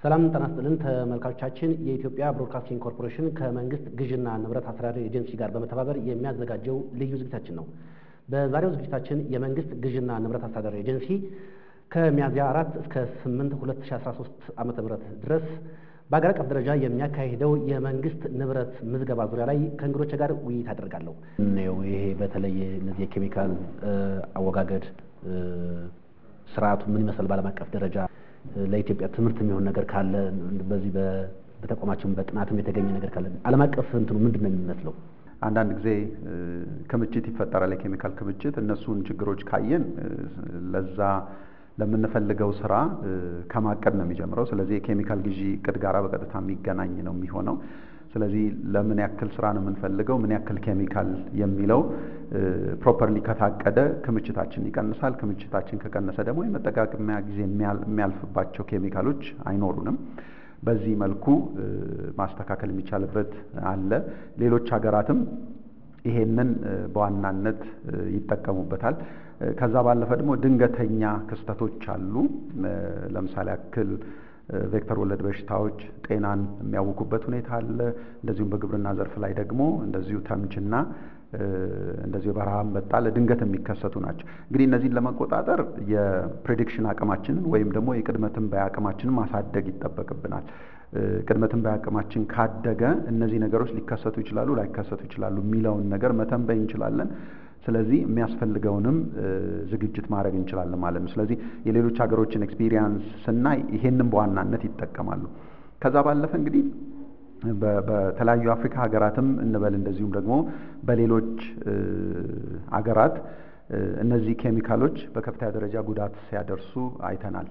ሰላም ጤና ይስጥልን ተመልካቾቻችን። የኢትዮጵያ ብሮድካስቲንግ ኮርፖሬሽን ከመንግስት ግዥና ንብረት አስተዳደር ኤጀንሲ ጋር በመተባበር የሚያዘጋጀው ልዩ ዝግጅታችን ነው። በዛሬው ዝግጅታችን የመንግስት ግዥና ንብረት አስተዳደር ኤጀንሲ ከሚያዝያ አራት እስከ ስምንት ሁለት ሺ አስራ ሶስት ዓመተ ምህረት ድረስ በአገር አቀፍ ደረጃ የሚያካሂደው የመንግስት ንብረት ምዝገባ ዙሪያ ላይ ከእንግዶች ጋር ውይይት አደርጋለሁ። ነው ይሄ በተለይ እነዚህ የኬሚካል አወጋገድ ስርዓቱ ምን ይመስላል በዓለም አቀፍ ደረጃ ለኢትዮጵያ ትምህርት የሚሆን ነገር ካለ በዚህ በተቋማችን በጥናትም የተገኘ ነገር ካለ ዓለም አቀፍ እንትኑ ምንድን ነው የሚመስለው? አንዳንድ ጊዜ ክምችት ይፈጠራል፣ የኬሚካል ክምችት። እነሱን ችግሮች ካየን ለዛ ለምንፈልገው ስራ ከማቀድ ነው የሚጀምረው። ስለዚህ የኬሚካል ግዢ እቅድ ጋራ በቀጥታ የሚገናኝ ነው የሚሆነው። ስለዚህ ለምን ያክል ስራ ነው የምንፈልገው፣ ምን ያክል ኬሚካል የሚለው ፕሮፐርሊ ከታቀደ ክምችታችን ይቀንሳል። ክምችታችን ከቀነሰ ደግሞ የመጠቃቀሚያ ጊዜ የሚያልፍባቸው ኬሚካሎች አይኖሩንም። በዚህ መልኩ ማስተካከል የሚቻልበት አለ። ሌሎች ሀገራትም ይሄንን በዋናነት ይጠቀሙበታል። ከዛ ባለፈ ደግሞ ድንገተኛ ክስተቶች አሉ። ለምሳሌ ያክል ቬክተር ወለድ በሽታዎች ጤናን የሚያውኩበት ሁኔታ አለ። እንደዚሁም በግብርና ዘርፍ ላይ ደግሞ እንደዚሁ ተምችና እንደዚሁ የበረሃ አንበጣ ለድንገት የሚከሰቱ ናቸው። እንግዲህ እነዚህን ለመቆጣጠር የፕሬዲክሽን አቅማችንን ወይም ደግሞ የቅድመ ትንበያ አቅማችንን ማሳደግ ይጠበቅብናል። ቅድመ ትንበያ አቅማችን ካደገ እነዚህ ነገሮች ሊከሰቱ ይችላሉ፣ ላይከሰቱ ይችላሉ የሚለውን ነገር መተንበይ እንችላለን። ስለዚህ የሚያስፈልገውንም ዝግጅት ማድረግ እንችላለን ማለት ነው። ስለዚህ የሌሎች ሀገሮችን ኤክስፒሪየንስ ስናይ ይሄንን በዋናነት ይጠቀማሉ። ከዛ ባለፈ እንግዲህ በተለያዩ የአፍሪካ ሀገራትም እንበል እንደዚሁም ደግሞ በሌሎች አገራት እነዚህ ኬሚካሎች በከፍተኛ ደረጃ ጉዳት ሲያደርሱ አይተናል።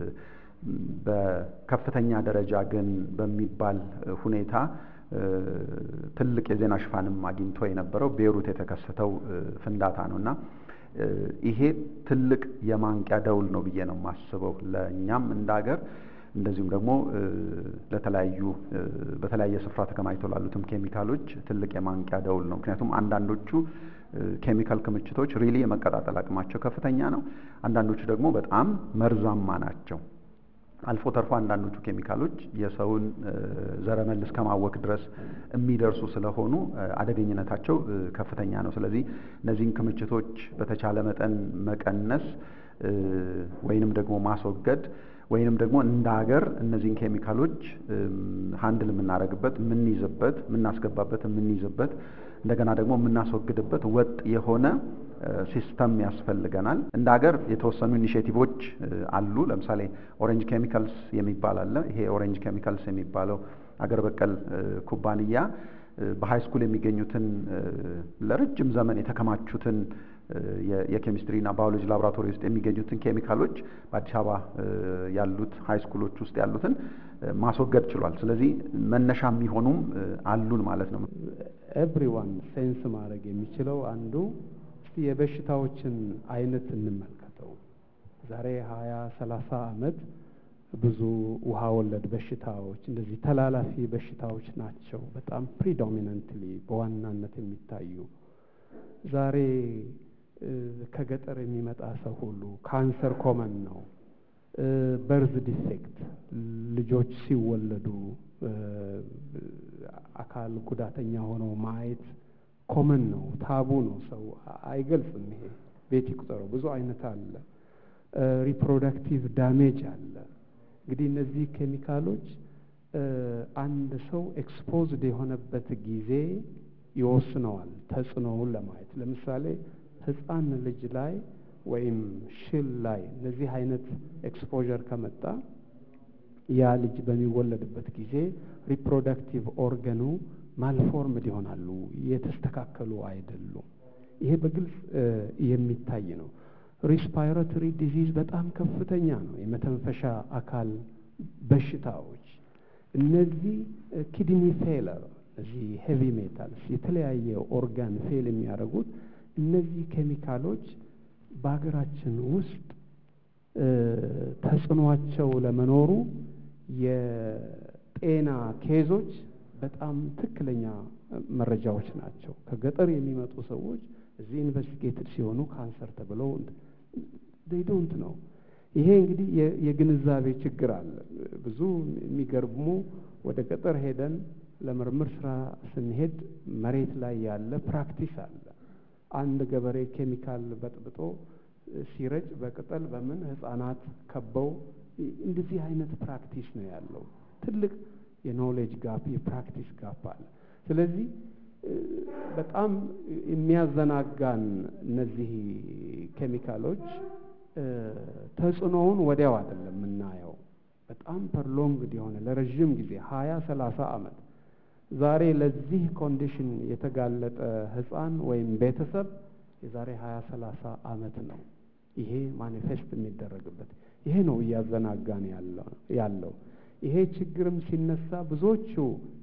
በከፍተኛ ደረጃ ግን በሚባል ሁኔታ ትልቅ የዜና ሽፋንም አግኝቶ የነበረው ቤይሩት የተከሰተው ፍንዳታ ነው እና ይሄ ትልቅ የማንቂያ ደውል ነው ብዬ ነው የማስበው ለእኛም እንደ ሀገር እንደዚሁም ደግሞ ለተለያዩ በተለያየ ስፍራ ተከማችተው ላሉትም ኬሚካሎች ትልቅ የማንቂያ ደውል ነው። ምክንያቱም አንዳንዶቹ ኬሚካል ክምችቶች ሪሊ የመቀጣጠል አቅማቸው ከፍተኛ ነው። አንዳንዶቹ ደግሞ በጣም መርዛማ ናቸው። አልፎ ተርፎ አንዳንዶቹ ኬሚካሎች የሰውን ዘረመል እስከ ማወክ ድረስ የሚደርሱ ስለሆኑ አደገኝነታቸው ከፍተኛ ነው። ስለዚህ እነዚህን ክምችቶች በተቻለ መጠን መቀነስ ወይንም ደግሞ ማስወገድ ወይንም ደግሞ እንደ ሀገር እነዚህን ኬሚካሎች ሀንድል የምናደርግበት የምንይዝበት የምናስገባበት የምንይዝበት እንደገና ደግሞ የምናስወግድበት ወጥ የሆነ ሲስተም ያስፈልገናል። እንደ ሀገር የተወሰኑ ኢኒሽቲቮች አሉ። ለምሳሌ ኦሬንጅ ኬሚካልስ የሚባል አለ። ይሄ ኦሬንጅ ኬሚካልስ የሚባለው አገር በቀል ኩባንያ በሀይ ስኩል የሚገኙትን ለረጅም ዘመን የተከማቹትን የኬሚስትሪና ባዮሎጂ ላቦራቶሪ ውስጥ የሚገኙትን ኬሚካሎች በአዲስ አበባ ያሉት ሀይ ስኩሎች ውስጥ ያሉትን ማስወገድ ችሏል። ስለዚህ መነሻ የሚሆኑም አሉን ማለት ነው። ኤቭሪዋን ሴንስ ማድረግ የሚችለው አንዱ እስቲ የበሽታዎችን አይነት እንመልከተው። ዛሬ ሀያ ሰላሳ ዓመት ብዙ ውሃ ወለድ በሽታዎች እንደዚህ ተላላፊ በሽታዎች ናቸው በጣም ፕሪዶሚነንትሊ በዋናነት የሚታዩ ዛሬ ከገጠር የሚመጣ ሰው ሁሉ ካንሰር ኮመን ነው። በርዝ ዲፌክት ልጆች ሲወለዱ አካል ጉዳተኛ ሆነው ማየት ኮመን ነው፣ ታቡ ነው። ሰው አይገልጽም። ይሄ ቤት ይቁጠረው። ብዙ አይነት አለ። ሪፕሮዳክቲቭ ዳሜጅ አለ። እንግዲህ እነዚህ ኬሚካሎች አንድ ሰው ኤክስፖዝድ የሆነበት ጊዜ ይወስነዋል ተጽዕኖውን ለማየት ለምሳሌ ህፃን ልጅ ላይ ወይም ሽል ላይ እነዚህ አይነት ኤክስፖዠር ከመጣ ያ ልጅ በሚወለድበት ጊዜ ሪፕሮዳክቲቭ ኦርገኑ ማልፎርምድ ይሆናሉ፣ የተስተካከሉ አይደሉም። ይሄ በግልጽ የሚታይ ነው። ሪስፓይረቶሪ ዲዚዝ በጣም ከፍተኛ ነው። የመተንፈሻ አካል በሽታዎች እነዚህ ኪድኒ ፌለር እነዚህ ሄቪ ሜታልስ የተለያየ ኦርጋን ፌል የሚያደርጉት እነዚህ ኬሚካሎች በሀገራችን ውስጥ ተጽዕኗቸው ለመኖሩ የጤና ኬዞች በጣም ትክክለኛ መረጃዎች ናቸው። ከገጠር የሚመጡ ሰዎች እዚህ ኢንቨስቲጌትድ ሲሆኑ ካንሰር ተብለው ዴይ ዶንት ነው። ይሄ እንግዲህ የግንዛቤ ችግር አለ። ብዙ የሚገርሙ ወደ ገጠር ሄደን ለምርምር ስራ ስንሄድ መሬት ላይ ያለ ፕራክቲስ አለ። አንድ ገበሬ ኬሚካል በጥብጦ ሲረጭ በቅጠል በምን ህፃናት ከበው እንደዚህ አይነት ፕራክቲስ ነው ያለው። ትልቅ የኖሌጅ ጋፕ የፕራክቲስ ጋፕ አለ። ስለዚህ በጣም የሚያዘናጋን እነዚህ ኬሚካሎች ተጽዕኖውን ወዲያው አይደለም የምናየው። በጣም ፐርሎንግድ የሆነ ለረዥም ጊዜ ሀያ ሰላሳ ዓመት ዛሬ ለዚህ ኮንዲሽን የተጋለጠ ህፃን ወይም ቤተሰብ የዛሬ ሀያ ሰላሳ ዓመት ነው ይሄ ማኒፌስት የሚደረግበት። ይሄ ነው እያዘናጋን ያለው። ይሄ ችግርም ሲነሳ ብዙዎቹ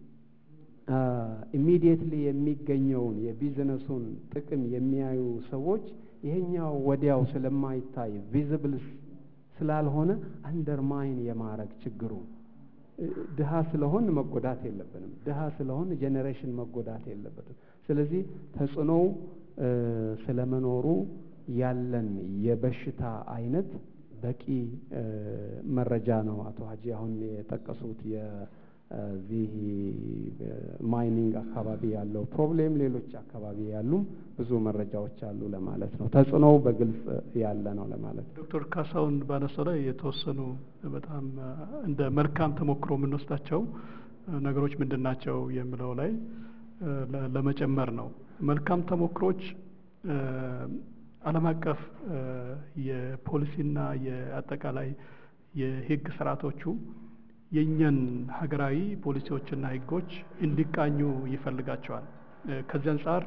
ኢሚዲየትሊ የሚገኘውን የቢዝነሱን ጥቅም የሚያዩ ሰዎች ይሄኛው ወዲያው ስለማይታይ ቪዚብል ስላልሆነ አንደርማይን የማረግ ችግሩ ድሃ ስለሆን መጎዳት የለብንም። ድሃ ስለሆን ጄኔሬሽን መጎዳት የለበትም። ስለዚህ ተጽዕኖው ስለመኖሩ ያለን የበሽታ አይነት በቂ መረጃ ነው አቶ ሀጂ አሁን የጠቀሱት የዚህ ማይኒንግ አካባቢ ያለው ፕሮብሌም፣ ሌሎች አካባቢ ያሉም ብዙ መረጃዎች አሉ ለማለት ነው። ተጽዕኖው በግልጽ ያለ ነው ለማለት ነው። ዶክተር ካሳሁን ባነሳው ላይ የተወሰኑ በጣም እንደ መልካም ተሞክሮ የምንወስዳቸው ነገሮች ምንድን ናቸው የሚለው ላይ ለመጨመር ነው። መልካም ተሞክሮች ዓለም አቀፍ የፖሊሲና የአጠቃላይ የሕግ ስርዓቶቹ የእኛን ሀገራዊ ፖሊሲዎችና ሕጎች እንዲቃኙ ይፈልጋቸዋል። ከዚህ አንጻር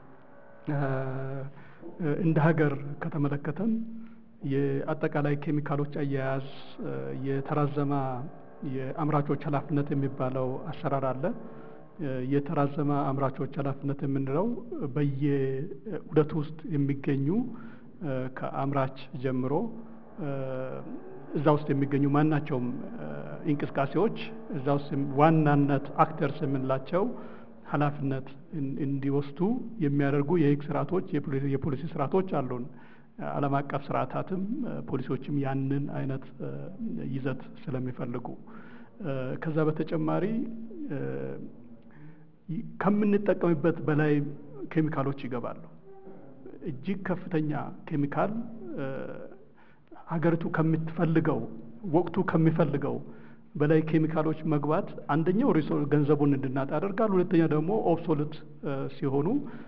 እንደ ሀገር ከተመለከተን የአጠቃላይ ኬሚካሎች አያያዝ የተራዘመ የአምራቾች ኃላፊነት የሚባለው አሰራር አለ። የተራዘመ አምራቾች ኃላፊነት የምንለው በየዑደቱ ውስጥ የሚገኙ ከአምራች ጀምሮ እዛ ውስጥ የሚገኙ ማናቸውም እንቅስቃሴዎች እዛ ውስጥ ዋናነት አክተርስ የምንላቸው ኃላፊነት እንዲወስዱ የሚያደርጉ የህግ ስርዓቶች፣ የፖሊሲ ስርዓቶች አሉን። ዓለም አቀፍ ስርዓታትም ፖሊሲዎችም ያንን አይነት ይዘት ስለሚፈልጉ ከዛ በተጨማሪ ከምንጠቀምበት በላይ ኬሚካሎች ይገባሉ። እጅግ ከፍተኛ ኬሚካል ሀገሪቱ ከምትፈልገው ወቅቱ ከሚፈልገው በላይ ኬሚካሎች መግባት አንደኛው ሪሶ ገንዘቡን እንድናጣ ያደርጋል። ሁለተኛ ደግሞ ኦብሶሉት ሲሆኑ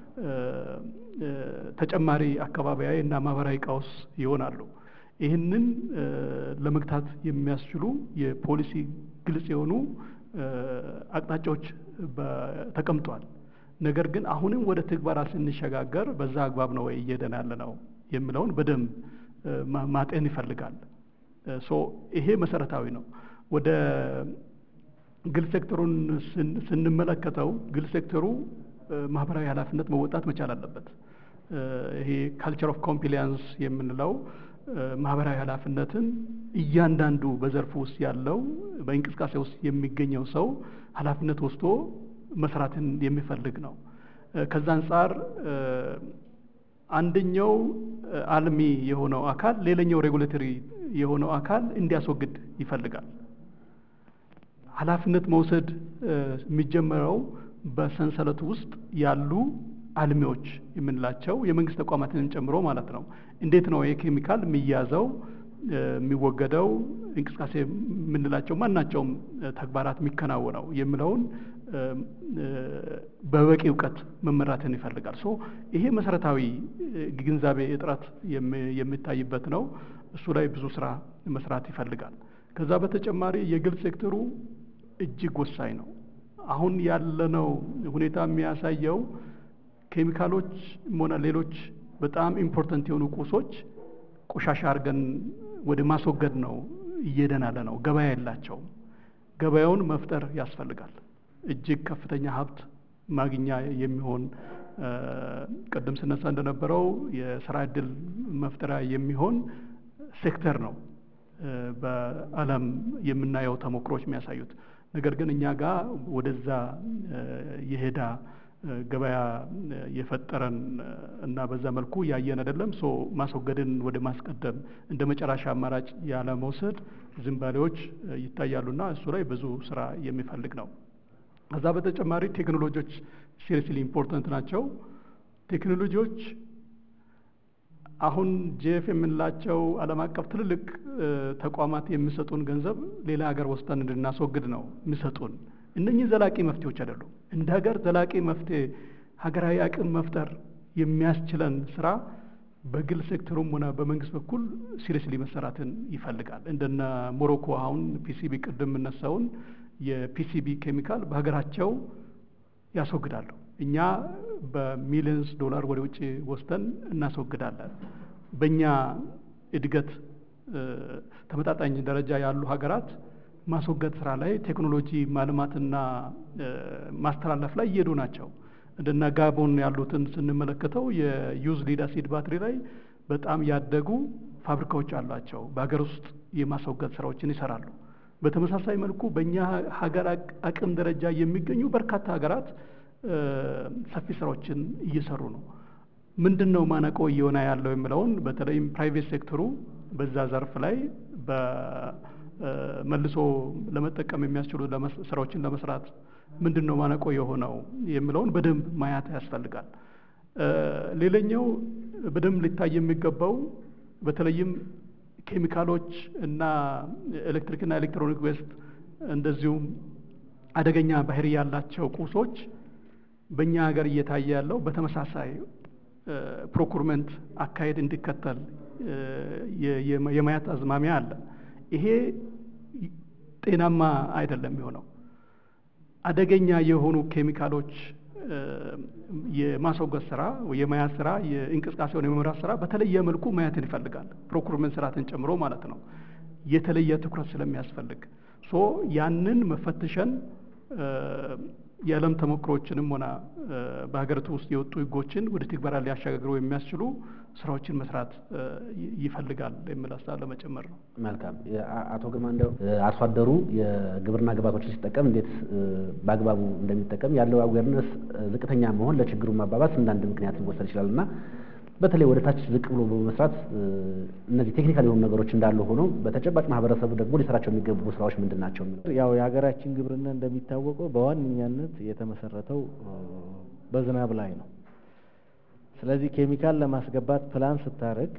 ተጨማሪ አካባቢያዊ እና ማህበራዊ ቀውስ ይሆናሉ። ይህንን ለመግታት የሚያስችሉ የፖሊሲ ግልጽ የሆኑ አቅጣጫዎች ተቀምጧል። ነገር ግን አሁንም ወደ ትግበራ ስንሸጋገር በዛ አግባብ ነው ወይ እየሄድን ያለ ነው የሚለውን በደንብ ማጤን ይፈልጋል። ሶ ይሄ መሰረታዊ ነው። ወደ ግል ሴክተሩን ስንመለከተው ግል ሴክተሩ ማህበራዊ ኃላፊነት መወጣት መቻል አለበት። ይሄ ካልቸር ኦፍ ኮምፕሊያንስ የምንለው ማህበራዊ ኃላፊነትን እያንዳንዱ በዘርፉ ውስጥ ያለው በእንቅስቃሴ ውስጥ የሚገኘው ሰው ኃላፊነት ወስዶ መስራትን የሚፈልግ ነው። ከዛ አንጻር አንደኛው አልሚ የሆነው አካል ሌላኛው ሬጉሌተሪ የሆነው አካል እንዲያስወግድ ይፈልጋል። ኃላፊነት መውሰድ የሚጀመረው በሰንሰለቱ ውስጥ ያሉ አልሚዎች የምንላቸው የመንግስት ተቋማትንም ጨምሮ ማለት ነው። እንዴት ነው የኬሚካል የሚያዘው የሚወገደው እንቅስቃሴ የምንላቸው ማናቸውም ተግባራት የሚከናወነው የሚለውን በበቂ እውቀት መመራትን ይፈልጋል። ሶ ይሄ መሰረታዊ ግንዛቤ እጥረት የሚታይበት ነው። እሱ ላይ ብዙ ስራ መስራት ይፈልጋል። ከዛ በተጨማሪ የግል ሴክተሩ እጅግ ወሳኝ ነው። አሁን ያለነው ሁኔታ የሚያሳየው ኬሚካሎች ሆነ ሌሎች በጣም ኢምፖርተንት የሆኑ ቁሶች ቆሻሻ አድርገን ወደ ማስወገድ ነው እየሄድን ያለ ነው። ገበያ የላቸውም። ገበያውን መፍጠር ያስፈልጋል። እጅግ ከፍተኛ ሀብት ማግኛ የሚሆን ቅድም ስነሳ እንደነበረው የስራ እድል መፍጠሪያ የሚሆን ሴክተር ነው በዓለም የምናየው ተሞክሮች የሚያሳዩት። ነገር ግን እኛ ጋር ወደዛ የሄዳ ገበያ የፈጠረን እና በዛ መልኩ ያየን አይደለም። ሶ ማስወገድን ወደ ማስቀደም እንደ መጨረሻ አማራጭ ያለ መውሰድ ዝንባሌዎች ይታያሉና እሱ ላይ ብዙ ስራ የሚፈልግ ነው። ከዛ በተጨማሪ ቴክኖሎጂዎች ሲሪየስሊ ኢምፖርታንት ናቸው። ቴክኖሎጂዎች አሁን ጄፍ የምንላቸው ዓለም አቀፍ ትልልቅ ተቋማት የሚሰጡን ገንዘብ ሌላ ሀገር ወስደን እንድናስወግድ ነው የሚሰጡን። እነኚህ ዘላቂ መፍትሄዎች አይደሉም። እንደ ሀገር ዘላቂ መፍትሄ ሀገራዊ አቅም መፍጠር የሚያስችለን ስራ በግል ሴክተሩም ሆነ በመንግስት በኩል ሲሪየስሊ መሰራትን ይፈልጋል። እንደነ ሞሮኮ አሁን ፒሲቢ ቅድም የምነሳውን የፒሲቢ ኬሚካል በሀገራቸው ያስወግዳሉ። እኛ በሚሊየንስ ዶላር ወደ ውጭ ወስደን እናስወግዳለን። በእኛ እድገት ተመጣጣኝ ደረጃ ያሉ ሀገራት ማስወገድ ስራ ላይ ቴክኖሎጂ ማልማትና ማስተላለፍ ላይ እየሄዱ ናቸው። እንደነ ጋቦን ያሉትን ስንመለከተው የዩዝ ሊድ አሲድ ባትሪ ላይ በጣም ያደጉ ፋብሪካዎች አሏቸው። በሀገር ውስጥ የማስወገድ ስራዎችን ይሰራሉ። በተመሳሳይ መልኩ በእኛ ሀገር አቅም ደረጃ የሚገኙ በርካታ ሀገራት ሰፊ ስራዎችን እየሰሩ ነው። ምንድን ነው ማነቆ እየሆነ ያለው የሚለውን በተለይም ፕራይቬት ሴክተሩ በዛ ዘርፍ ላይ መልሶ ለመጠቀም የሚያስችሉ ስራዎችን ለመስራት ምንድን ነው ማነቆ የሆነው የሚለውን በደንብ ማየት ያስፈልጋል። ሌላኛው በደንብ ሊታይ የሚገባው በተለይም ኬሚካሎች እና ኤሌክትሪክና ኤሌክትሮኒክ ዌስት እንደዚሁም አደገኛ ባህሪ ያላቸው ቁሶች በእኛ ሀገር እየታየ ያለው በተመሳሳይ ፕሮኩርመንት አካሄድ እንዲከተል የማየት አዝማሚያ አለ። ይሄ ጤናማ አይደለም የሆነው። አደገኛ የሆኑ ኬሚካሎች የማስወገድ ስራ፣ የመያዝ ስራ፣ የእንቅስቃሴውን የመምራት ስራ በተለየ መልኩ ማየትን ይፈልጋል። ፕሮኩርመንት ስርዓትን ጨምሮ ማለት ነው። የተለየ ትኩረት ስለሚያስፈልግ ሶ ያንን መፈተሸን የዓለም ተሞክሮችንም ሆነ በሀገሪቱ ውስጥ የወጡ ሕጎችን ወደ ትግበራ ሊያሸጋግሩ የሚያስችሉ ስራዎችን መስራት ይፈልጋል የሚል ሀሳብ ለመጨመር ነው። መልካም። አቶ ግርማ እንደው አርሶ አደሩ የግብርና ግብዓቶችን ሲጠቀም እንዴት በአግባቡ እንደሚጠቀም ያለው አዌርነስ ዝቅተኛ መሆን ለችግሩ ማባባስ እንዳንድ ምክንያት ሊወሰድ ይችላል እና በተለይ ወደ ታች ዝቅ ብሎ በመስራት እነዚህ ቴክኒካል የሆኑ ነገሮች እንዳሉ ሆነው በተጨባጭ ማህበረሰቡ ደግሞ ሊሰራቸው የሚገቡ ስራዎች ምንድን ናቸው? ያው የሀገራችን ግብርና እንደሚታወቀው በዋነኛነት የተመሰረተው በዝናብ ላይ ነው። ስለዚህ ኬሚካል ለማስገባት ፕላን ስታደርግ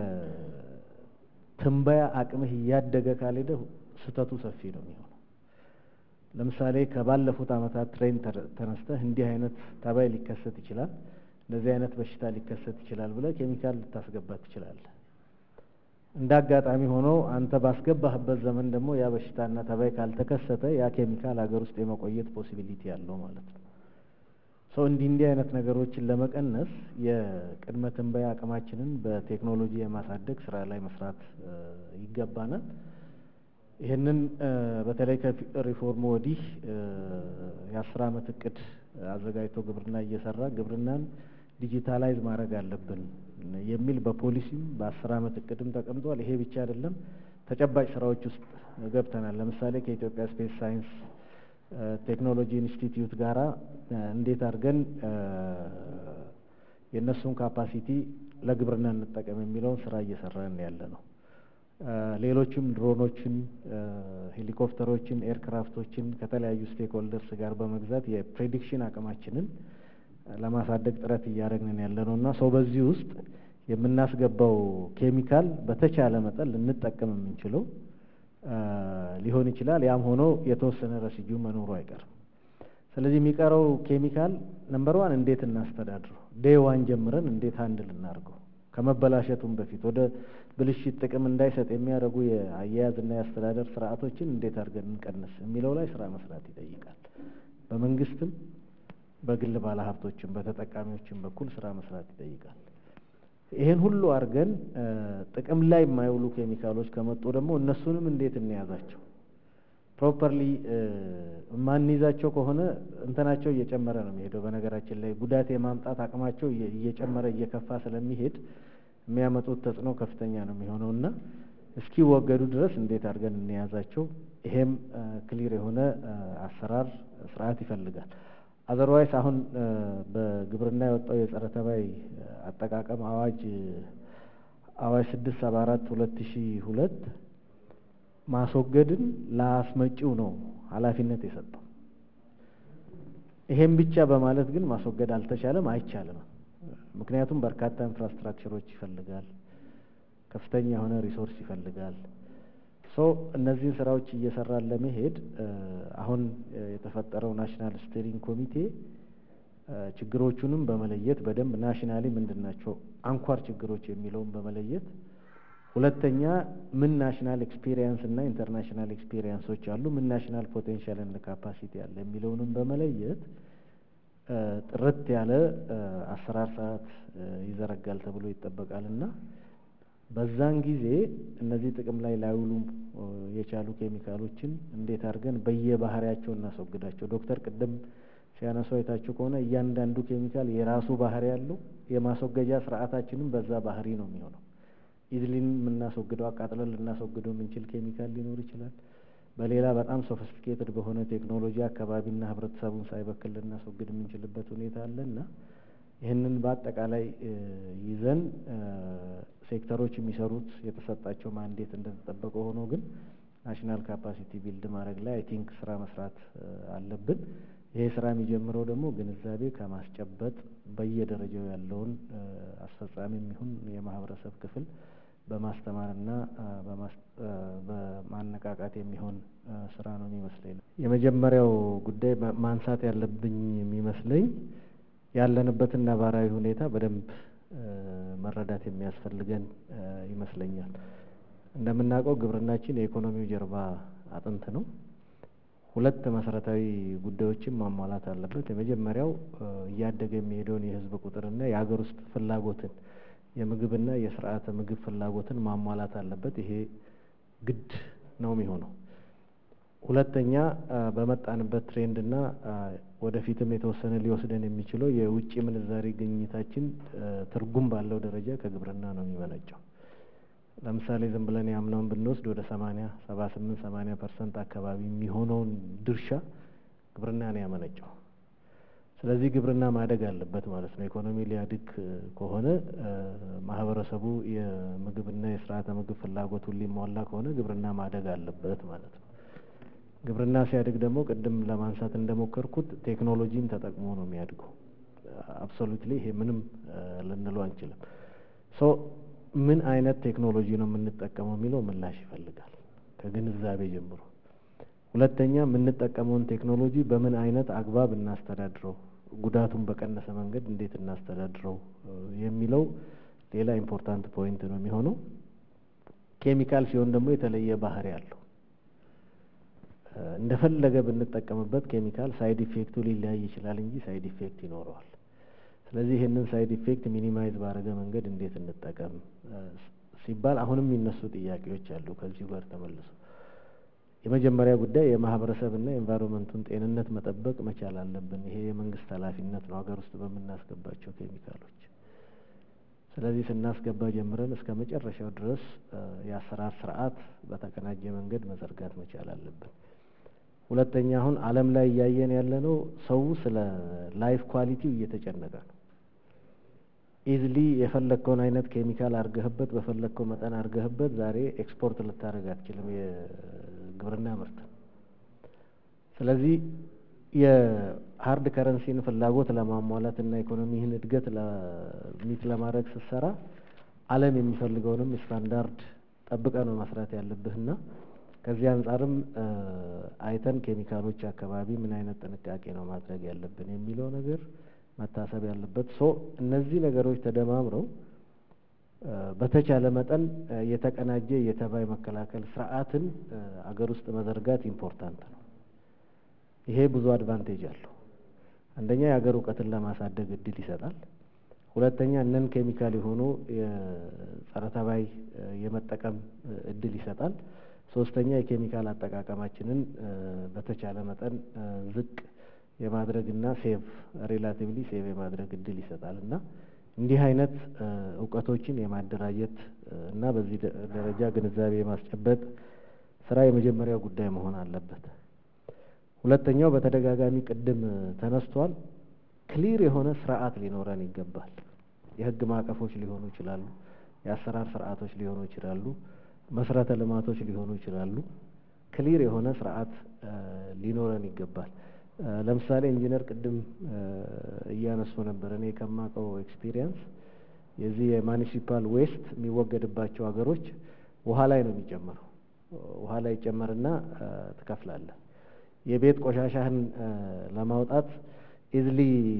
የትንበያ አቅምህ እያደገ ካልሄደ ስህተቱ ሰፊ ነው የሚሆነው። ለምሳሌ ከባለፉት ዓመታት ትሬንድ ተነስተህ እንዲህ አይነት ተባይ ሊከሰት ይችላል እንደዚህ አይነት በሽታ ሊከሰት ይችላል ብለህ ኬሚካል ልታስገባ ትችላለህ። እንደ አጋጣሚ ሆኖ አንተ ባስገባህበት ዘመን ደግሞ ያ በሽታና ተባይ ካልተከሰተ ያ ኬሚካል ሀገር ውስጥ የመቆየት ፖሲቢሊቲ ያለው ማለት ነው። ሰው እንዲህ እንዲህ አይነት ነገሮችን ለመቀነስ የቅድመ ትንበያ አቅማችንን በቴክኖሎጂ የማሳደግ ስራ ላይ መስራት ይገባናል። ይህንን በተለይ ከሪፎርሙ ወዲህ የአስር አመት እቅድ አዘጋጅቶ ግብርና እየሰራ ግብርናን ዲጂታላይዝ ማድረግ አለብን የሚል በፖሊሲም በአስር አመት እቅድም ተቀምጧል። ይሄ ብቻ አይደለም፣ ተጨባጭ ስራዎች ውስጥ ገብተናል። ለምሳሌ ከኢትዮጵያ ስፔስ ሳይንስ ቴክኖሎጂ ኢንስቲትዩት ጋራ እንዴት አድርገን የእነሱን ካፓሲቲ ለግብርና እንጠቀም የሚለውን ስራ እየሰራን ያለ ነው። ሌሎችም ድሮኖችን፣ ሄሊኮፕተሮችን፣ ኤርክራፍቶችን ከተለያዩ ስቴክ ሆልደርስ ጋር በመግዛት የፕሬዲክሽን አቅማችንን ለማሳደግ ጥረት እያደረግን ያለ ነው እና ሰው በዚህ ውስጥ የምናስገባው ኬሚካል በተቻለ መጠን ልንጠቀም የምንችለው ሊሆን ይችላል። ያም ሆኖ የተወሰነ ረሲጁ መኖሩ አይቀርም። ስለዚህ የሚቀረው ኬሚካል ነምበር ዋን እንዴት እናስተዳድረው፣ ዴይ ዋን ጀምረን እንዴት አንድል እናድርገው ከመበላሸቱም በፊት ወደ ብልሽት ጥቅም እንዳይሰጥ የሚያደርጉ የአያያዝና የአስተዳደር ስርዓቶችን እንዴት አድርገን እንቀንስ የሚለው ላይ ስራ መስራት ይጠይቃል። በመንግስትም በግል ባለሀብቶችም በተጠቃሚዎችም በኩል ስራ መስራት ይጠይቃል። ይሄን ሁሉ አድርገን ጥቅም ላይ የማይውሉ ኬሚካሎች ከመጡ ደግሞ እነሱንም እንዴት እንያዛቸው? ፕሮፐርሊ የማንይዛቸው ከሆነ እንትናቸው እየጨመረ ነው የሚሄደው። በነገራችን ላይ ጉዳት የማምጣት አቅማቸው እየጨመረ እየከፋ ስለሚሄድ የሚያመጡት ተጽዕኖ ከፍተኛ ነው የሚሆነው እና እስኪወገዱ ድረስ እንዴት አድርገን እንያዛቸው? ይሄም ክሊር የሆነ አሰራር ስርዓት ይፈልጋል። አዘርዋይስ አሁን በግብርና የወጣው የጸረ ተባይ አጠቃቀም አዋጅ አዋጅ ስድስት ሰባ አራት ሁለት ሺ ሁለት ማስወገድን ለአስመጪው ነው ኃላፊነት የሰጠው። ይሄን ብቻ በማለት ግን ማስወገድ አልተቻለም፣ አይቻልም። ምክንያቱም በርካታ ኢንፍራስትራክቸሮች ይፈልጋል፣ ከፍተኛ የሆነ ሪሶርስ ይፈልጋል። ሶ እነዚህን ስራዎች እየሰራን ለመሄድ አሁን የተፈጠረው ናሽናል ስቴሪንግ ኮሚቴ ችግሮቹንም በመለየት በደንብ ናሽናሊ ምንድን ናቸው አንኳር ችግሮች የሚለውን በመለየት ሁለተኛ ምን ናሽናል ኤክስፒሪየንስ እና ኢንተርናሽናል ኤክስፒሪየንሶች አሉ፣ ምን ናሽናል ፖቴንሻል እና ካፓሲቲ አለ የሚለውንም በመለየት ጥርት ያለ አሰራር ሰዓት ይዘረጋል ተብሎ ይጠበቃል እና በዛን ጊዜ እነዚህ ጥቅም ላይ ላይውሉ የቻሉ ኬሚካሎችን እንዴት አድርገን በየባህሪያቸው እናስወግዳቸው። ዶክተር ቅድም ሲያነሱ አይታችሁ ከሆነ እያንዳንዱ ኬሚካል የራሱ ባህሪ ያለው የማስወገጃ ስርዓታችንም በዛ ባህሪ ነው የሚሆነው። ኢዝሊን የምናስወግደው አቃጥለን ልናስወግደው የምንችል ኬሚካል ሊኖር ይችላል። በሌላ በጣም ሶፊስቲኬትድ በሆነ ቴክኖሎጂ አካባቢና ህብረተሰቡን ሳይበክል ልናስወግድ የምንችልበት ሁኔታ አለ እና ይህንን በአጠቃላይ ይዘን ሴክተሮች የሚሰሩት የተሰጣቸው ማንዴት እንደተጠበቀ ሆኖ ግን ናሽናል ካፓሲቲ ቢልድ ማድረግ ላይ አይ ቲንክ ስራ መስራት አለብን። ይሄ ስራ የሚጀምረው ደግሞ ግንዛቤ ከማስጨበጥ በየደረጃው ያለውን አስፈጻሚ የሚሆን የማህበረሰብ ክፍል በማስተማርና በማነቃቃት የሚሆን ስራ ነው የሚመስለኝ። የመጀመሪያው ጉዳይ ማንሳት ያለብኝ የሚመስለኝ ያለንበትን ነባራዊ ሁኔታ በደንብ መረዳት የሚያስፈልገን ይመስለኛል። እንደምናውቀው ግብርናችን የኢኮኖሚው ጀርባ አጥንት ነው። ሁለት መሰረታዊ ጉዳዮችን ማሟላት አለበት። የመጀመሪያው እያደገ የሚሄደውን የህዝብ ቁጥርና የሀገር ውስጥ ፍላጎትን የምግብና የስርዓተ ምግብ ፍላጎትን ማሟላት አለበት። ይሄ ግድ ነው የሚሆነው። ሁለተኛ በመጣንበት ትሬንድና ወደፊትም የተወሰነ ሊወስደን የሚችለው የውጭ ምንዛሪ ግኝታችን ትርጉም ባለው ደረጃ ከግብርና ነው የሚመነጨው። ለምሳሌ ዝም ብለን ያምናውን ብንወስድ ወደ ሰማኒያ ሰባ ስምንት ሰማኒያ ፐርሰንት አካባቢ የሚሆነውን ድርሻ ግብርና ነው ያመነጨው። ስለዚህ ግብርና ማደግ አለበት ማለት ነው። ኢኮኖሚ ሊያድግ ከሆነ ማህበረሰቡ የምግብና የስርዓተ ምግብ ፍላጎቱን ሊሟላ ከሆነ ግብርና ማደግ አለበት ማለት ነው። ግብርና ሲያድግ ደግሞ ቅድም ለማንሳት እንደሞከርኩት ቴክኖሎጂን ተጠቅሞ ነው የሚያድገው። አብሶሉትሊ ይሄ ምንም ልንለው አንችልም። ሶ ምን አይነት ቴክኖሎጂ ነው የምንጠቀመው የሚለው ምላሽ ይፈልጋል ከግንዛቤ ጀምሮ። ሁለተኛ የምንጠቀመውን ቴክኖሎጂ በምን አይነት አግባብ እናስተዳድረው፣ ጉዳቱን በቀነሰ መንገድ እንዴት እናስተዳድረው የሚለው ሌላ ኢምፖርታንት ፖይንት ነው የሚሆነው። ኬሚካል ሲሆን ደግሞ የተለየ ባህሪ አለው። እንደፈለገ ብንጠቀምበት ኬሚካል ሳይድ ኢፌክቱ ሊለያይ ይችላል እንጂ ሳይድ ኢፌክት ይኖረዋል። ስለዚህ ይህንን ሳይድ ኢፌክት ሚኒማይዝ ባረገ መንገድ እንዴት እንጠቀም ሲባል አሁንም የሚነሱ ጥያቄዎች አሉ። ከዚሁ ጋር ተመልሶ የመጀመሪያ ጉዳይ የማህበረሰብና የኤንቫይሮንመንቱን ጤንነት መጠበቅ መቻል አለብን። ይሄ የመንግስት ኃላፊነት ነው ሀገር ውስጥ በምናስገባቸው ኬሚካሎች። ስለዚህ ስናስገባ ጀምረን እስከ መጨረሻው ድረስ የአሰራር ስርዓት በተቀናጀ መንገድ መዘርጋት መቻል አለብን። ሁለተኛ አሁን ዓለም ላይ እያየን ያለነው ሰው ስለ ላይፍ ኳሊቲው እየተጨነቀ ነው። ኢዝሊ የፈለግከውን አይነት ኬሚካል አርገህበት በፈለግከው መጠን አርገህበት ዛሬ ኤክስፖርት ልታደርግ አትችልም የግብርና ምርት። ስለዚህ የሀርድ ከረንሲን ፍላጎት ለማሟላት እና ኢኮኖሚህን እድገት ሚት ለማድረግ ስትሰራ ዓለም የሚፈልገውንም ስታንዳርድ ጠብቀ ነው መስራት ያለብህና ከዚህ አንጻርም አይተን ኬሚካሎች አካባቢ ምን አይነት ጥንቃቄ ነው ማድረግ ያለብን የሚለው ነገር መታሰብ ያለበት ሶ እነዚህ ነገሮች ተደማምረው በተቻለ መጠን የተቀናጀ የተባይ መከላከል ስርዓትን አገር ውስጥ መዘርጋት ኢምፖርታንት ነው። ይሄ ብዙ አድቫንቴጅ አለው። አንደኛ የሀገር እውቀትን ለማሳደግ እድል ይሰጣል። ሁለተኛ እነን ኬሚካል የሆኑ የጸረ ተባይ የመጠቀም እድል ይሰጣል። ሶስተኛ የኬሚካል አጠቃቀማችንን በተቻለ መጠን ዝቅ የማድረግና ሴቭ ሪላቲቭሊ ሴቭ የማድረግ እድል ይሰጣል እና እንዲህ አይነት እውቀቶችን የማደራጀት እና በዚህ ደረጃ ግንዛቤ የማስጨበጥ ስራ የመጀመሪያው ጉዳይ መሆን አለበት። ሁለተኛው በተደጋጋሚ ቅድም ተነስቷል፣ ክሊር የሆነ ስርዓት ሊኖረን ይገባል። የህግ ማዕቀፎች ሊሆኑ ይችላሉ፣ የአሰራር ስርዓቶች ሊሆኑ ይችላሉ፣ መሰረተ ልማቶች ሊሆኑ ይችላሉ። ክሊር የሆነ ስርዓት ሊኖረን ይገባል። ለምሳሌ ኢንጂነር ቅድም እያነሱ ነበር። እኔ ከማውቀው ኤክስፒሪየንስ የዚህ የማኒሲፓል ዌስት የሚወገድባቸው ሀገሮች ውሃ ላይ ነው የሚጨመረው። ውሃ ላይ ይጨመርና ትከፍላለህ። የቤት ቆሻሻህን ለማውጣት ኢዝሊ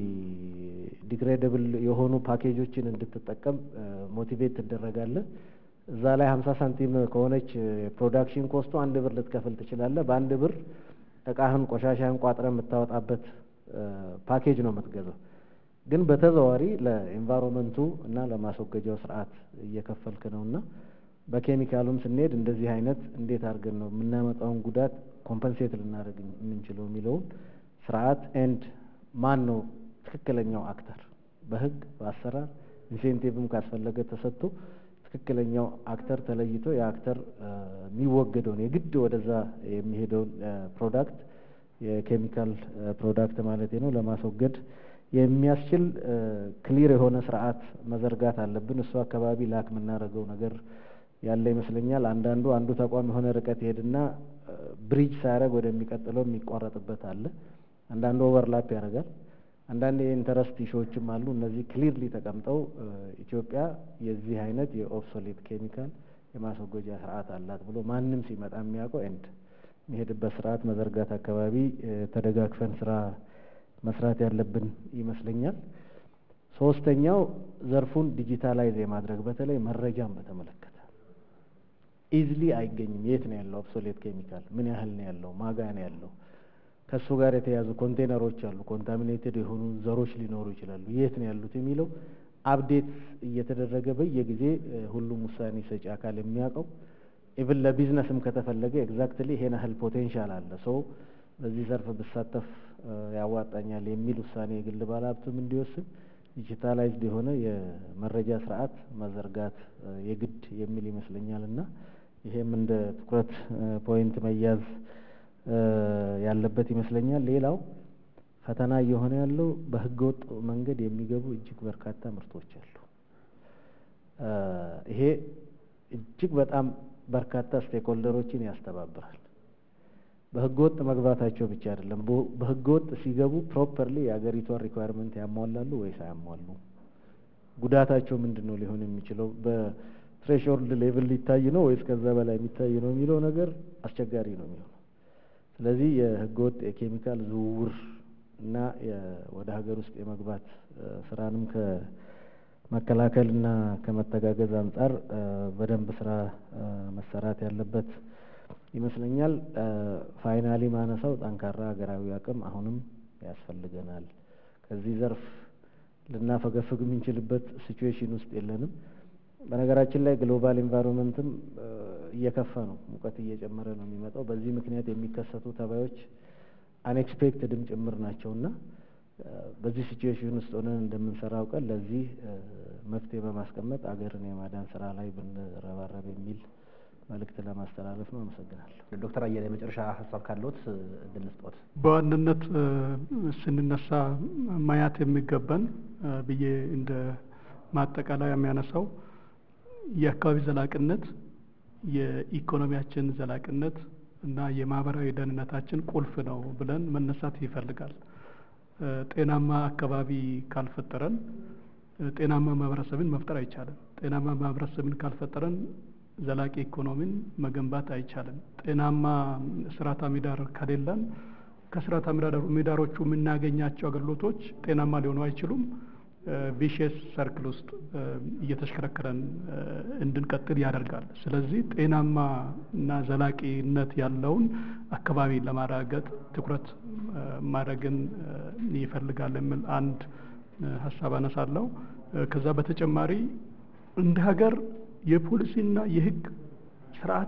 ዲግሬደብል የሆኑ ፓኬጆችን እንድትጠቀም ሞቲቬት ትደረጋለህ። እዛ ላይ ሀምሳ ሳንቲም ከሆነች የፕሮዳክሽን ኮስቱ አንድ ብር ልትከፍል ትችላለህ። በአንድ ብር እቃህን ቆሻሻህን ቋጥረ የምታወጣበት ፓኬጅ ነው የምትገዛው። ግን በተዘዋዋሪ ለኤንቫይሮንመንቱ እና ለማስወገጃው ስርዓት እየከፈልክ ነው እና በኬሚካሉም ስንሄድ እንደዚህ አይነት እንዴት አድርገን ነው የምናመጣውን ጉዳት ኮምፐንሴት ልናደርግ የምንችለው የሚለውን ስርዓት ኤንድ ማን ነው ትክክለኛው አክተር በህግ በአሰራር ኢንሴንቲቭም ካስፈለገ ተሰጥቶ ትክክለኛው አክተር ተለይቶ የአክተር የሚወገደውን የግድ ወደዛ የሚሄደውን ፕሮዳክት የኬሚካል ፕሮዳክት ማለት ነው ለማስወገድ የሚያስችል ክሊር የሆነ ስርዓት መዘርጋት አለብን። እሱ አካባቢ ላክ የምናደርገው ነገር ያለ ይመስለኛል። አንዳንዱ አንዱ ተቋም የሆነ ርቀት ይሄድና ብሪጅ ሳያደርግ ወደሚቀጥለው የሚቋረጥበት አለ። አንዳንዱ ኦቨርላፕ ያደርጋል። አንዳንድ የኢንተረስት ኢሹዎችም አሉ። እነዚህ ክሊርሊ ተቀምጠው ኢትዮጵያ የዚህ አይነት የኦብሶሌት ኬሚካል የማስወገጃ ስርዓት አላት ብሎ ማንም ሲመጣ የሚያውቀው ኤንድ የሚሄድበት ስርዓት መዘርጋት አካባቢ ተደጋግፈን ስራ መስራት ያለብን ይመስለኛል። ሶስተኛው ዘርፉን ዲጂታላይዝ የማድረግ በተለይ መረጃን በተመለከተ ኢዝሊ አይገኝም። የት ነው ያለው ኦብሶሌት ኬሚካል? ምን ያህል ነው ያለው? ማጋ ነው ያለው? ከእሱ ጋር የተያዙ ኮንቴነሮች አሉ። ኮንታሚኔትድ የሆኑ ዘሮች ሊኖሩ ይችላሉ። የት ነው ያሉት የሚለው አፕዴት እየተደረገ በየጊዜ ሁሉም ውሳኔ ሰጪ አካል የሚያውቀው ኢቭን ለቢዝነስም ከተፈለገ ኤግዛክትሊ ይሄን ያህል ፖቴንሻል አለ ሰው በዚህ ዘርፍ ብሳተፍ ያዋጣኛል የሚል ውሳኔ የግል ባለሀብቱም እንዲወስን ዲጂታላይዝድ የሆነ የመረጃ ስርዓት መዘርጋት የግድ የሚል ይመስለኛል እና ይሄም እንደ ትኩረት ፖይንት መያዝ ያለበት ይመስለኛል። ሌላው ፈተና እየሆነ ያለው በህገወጥ መንገድ የሚገቡ እጅግ በርካታ ምርቶች አሉ። ይሄ እጅግ በጣም በርካታ ስቴክሆልደሮችን ያስተባብራል። በህገወጥ መግባታቸው ብቻ አይደለም፣ በህገወጥ ሲገቡ ፕሮፐርሊ የሀገሪቷን ሪኳየርመንት ያሟላሉ ወይስ አያሟሉ? ጉዳታቸው ምንድን ነው ሊሆን የሚችለው? በትሬሽሆልድ ሌቭል ሊታይ ነው ወይስ ከዛ በላይ የሚታይ ነው የሚለው ነገር አስቸጋሪ ነው የሚሆነው። ስለዚህ የህገወጥ የኬሚካል ዝውውር እና ወደ ሀገር ውስጥ የመግባት ስራንም ከመከላከልና ከመተጋገዝ አንጻር በደንብ ስራ መሰራት ያለበት ይመስለኛል። ፋይናሊ ማነሳው ጠንካራ ሀገራዊ አቅም አሁንም ያስፈልገናል። ከዚህ ዘርፍ ልናፈገፍግ የምንችልበት ሲቹዌሽን ውስጥ የለንም። በነገራችን ላይ ግሎባል ኤንቫይሮንመንትም እየከፋ ነው፣ ሙቀት እየጨመረ ነው የሚመጣው። በዚህ ምክንያት የሚከሰቱ ተባዮች አንኤክስፔክትድም ጭምር ናቸው እና በዚህ ሲቹዌሽን ውስጥ ሆነን እንደምንሰራው ቀን ለዚህ መፍትሄ በማስቀመጥ አገርን የማዳን ስራ ላይ ብንረባረብ የሚል መልእክት ለማስተላለፍ ነው። አመሰግናለሁ። ዶክተር አየለ የመጨረሻ ሀሳብ ካለዎት እድል ስጦት። በዋናነት ስንነሳ ማየት የሚገባን ብዬ እንደ ማጠቃለያ የሚያነሳው የአካባቢ ዘላቂነት፣ የኢኮኖሚያችን ዘላቂነት እና የማህበራዊ ደህንነታችን ቁልፍ ነው ብለን መነሳት ይፈልጋል። ጤናማ አካባቢ ካልፈጠረን ጤናማ ማህበረሰብን መፍጠር አይቻልም። ጤናማ ማህበረሰብን ካልፈጠረን ዘላቂ ኢኮኖሚን መገንባት አይቻልም። ጤናማ ስርዓተ ምህዳር ከሌለን ከስርዓተ ምህዳሮቹ የምናገኛቸው አገልግሎቶች ጤናማ ሊሆኑ አይችሉም። ቪሽየስ ሰርክል ውስጥ እየተሽከረከረን እንድንቀጥል ያደርጋል። ስለዚህ ጤናማ እና ዘላቂነት ያለውን አካባቢ ለማረጋገጥ ትኩረት ማድረግን ይፈልጋል የሚል አንድ ሀሳብ አነሳለሁ። ከዛ በተጨማሪ እንደ ሀገር የፖሊሲና የሕግ ስርዓት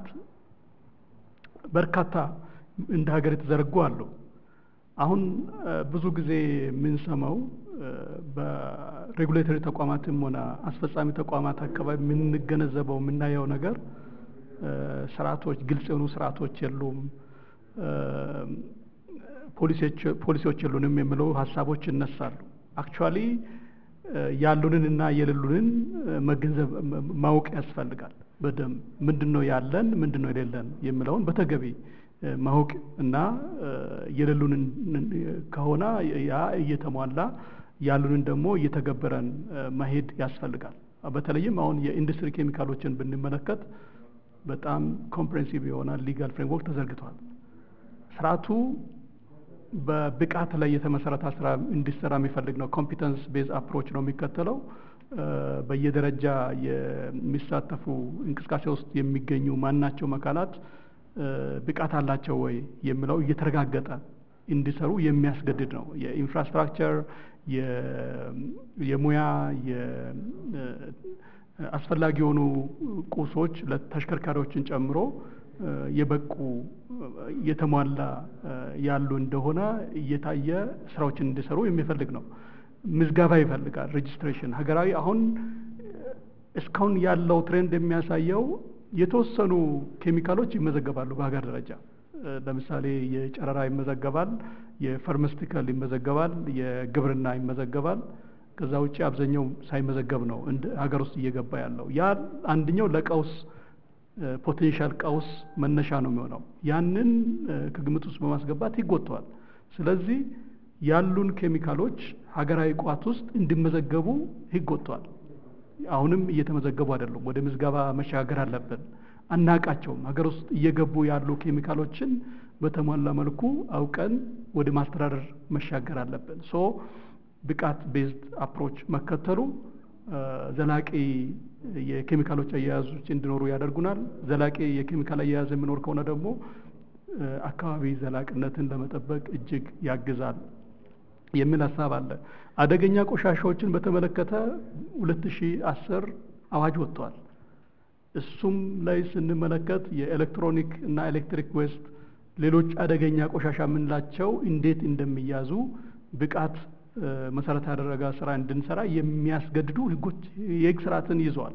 በርካታ እንደ ሀገር የተዘረጉ አሉ። አሁን ብዙ ጊዜ የምንሰማው በሬጉሌተሪ ተቋማትም ሆነ አስፈጻሚ ተቋማት አካባቢ የምንገነዘበው የምናየው ነገር ስርዓቶች፣ ግልጽ የሆኑ ስርዓቶች የሉም። ፖሊሲዎች የሉንም የሚለው ሀሳቦች ይነሳሉ። አክቹዋሊ ያሉንን እና የሌሉንን መገንዘብ ማወቅ ያስፈልጋል። በደንብ ምንድን ነው ያለን፣ ምንድን ነው የሌለን የሚለውን በተገቢ ማወቅ እና የሌሉንን ከሆነ ያ እየተሟላ ያሉንን ደግሞ እየተገበረን መሄድ ያስፈልጋል። በተለይም አሁን የኢንዱስትሪ ኬሚካሎችን ብንመለከት በጣም ኮምፕሬንሲቭ የሆነ ሊጋል ፍሬምወርክ ተዘርግቷል። ስርዓቱ በብቃት ላይ የተመሰረተ ስራ እንዲሰራ የሚፈልግ ነው። ኮምፒተንስ ቤዝ አፕሮች ነው የሚከተለው። በየደረጃ የሚሳተፉ እንቅስቃሴ ውስጥ የሚገኙ ማናቸውም አካላት ብቃት አላቸው ወይ የሚለው እየተረጋገጠ እንዲሰሩ የሚያስገድድ ነው። የኢንፍራስትራክቸር፣ የሙያ፣ አስፈላጊ የሆኑ ቁሶች ለተሽከርካሪዎችን ጨምሮ የበቁ የተሟላ ያሉ እንደሆነ እየታየ ስራዎችን እንዲሰሩ የሚፈልግ ነው። ምዝገባ ይፈልጋል። ሬጅስትሬሽን ሀገራዊ አሁን እስካሁን ያለው ትሬንድ የሚያሳየው የተወሰኑ ኬሚካሎች ይመዘገባሉ በሀገር ደረጃ። ለምሳሌ የጨረራ ይመዘገባል፣ የፋርማስቲካል ይመዘገባል፣ የግብርና ይመዘገባል። ከዛ ውጭ አብዛኛው ሳይመዘገብ ነው እንደ ሀገር ውስጥ እየገባ ያለው። ያ አንደኛው ለቀውስ ፖቴንሻል ቀውስ መነሻ ነው የሚሆነው። ያንን ከግምት ውስጥ በማስገባት ይጎተዋል። ስለዚህ ያሉን ኬሚካሎች ሀገራዊ ቋት ውስጥ እንዲመዘገቡ ህግ ወጥቷል። አሁንም እየተመዘገቡ አይደሉም። ወደ ምዝገባ መሻገር አለብን። አናቃቸውም። ሀገር ውስጥ እየገቡ ያሉ ኬሚካሎችን በተሟላ መልኩ አውቀን ወደ ማስተዳደር መሻገር አለብን። ሶ ብቃት ቤዝድ አፕሮች መከተሉ ዘላቂ የኬሚካሎች አያያዞች እንዲኖሩ ያደርጉናል። ዘላቂ የኬሚካል አያያዝ የሚኖር ከሆነ ደግሞ አካባቢ ዘላቅነትን ለመጠበቅ እጅግ ያግዛል የሚል ሀሳብ አለ። አደገኛ ቆሻሻዎችን በተመለከተ ሁለት ሺ አስር አዋጅ ወጥቷል። እሱም ላይ ስንመለከት የኤሌክትሮኒክ እና ኤሌክትሪክ ዌስት፣ ሌሎች አደገኛ ቆሻሻ የምንላቸው እንዴት እንደሚያዙ ብቃት መሰረት ያደረገ ስራ እንድንሰራ የሚያስገድዱ ህጎች የህግ ስርዓትን ይዘዋል።